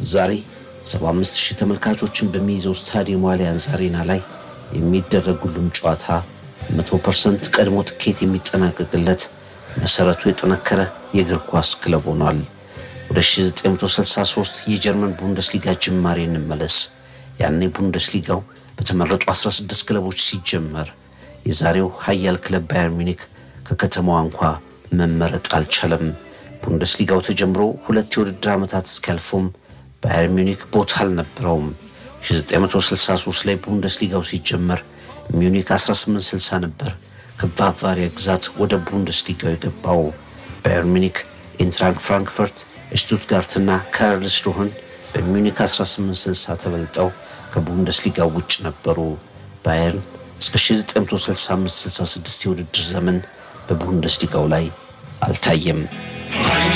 ዛሬ 75 ሺህ ተመልካቾችን በሚይዘው ስታዲየም አሊያንዝ አሬና ላይ የሚደረግ ሁሉም ጨዋታ 100% ቀድሞ ትኬት የሚጠናቀቅለት መሰረቱ የጠነከረ የእግር ኳስ ክለብ ሆኗል። ወደ 1963 የጀርመን ቡንደስሊጋ ጅማሬ እንመለስ። ያኔ ቡንደስሊጋው በተመረጡ 16 ክለቦች ሲጀመር የዛሬው ሀያል ክለብ ባየር ሚኒክ ከከተማዋ እንኳ መመረጥ አልቻለም። ቡንደስሊጋው ተጀምሮ ሁለት የውድድር ዓመታት እስኪያልፉም ባየር ሚኒክ ቦታ አልነበረውም። 1963 ላይ ቡንደስሊጋው ሲጀመር ሚዩኒክ 1860 ነበር ከባቫሪያ ግዛት ወደ ቡንደስሊጋው የገባው። ባየር ሚኒክ፣ ኢንትራንክ ፍራንክፈርት፣ ሽቱትጋርትና ካርልስሩህን በሚዩኒክ 1860 ተበልጠው ከቡንደስሊጋው ውጭ ነበሩ። ባየርን እስከ 1965/66 የውድድር ዘመን በቡንደስሊጋው ላይ አልታየም።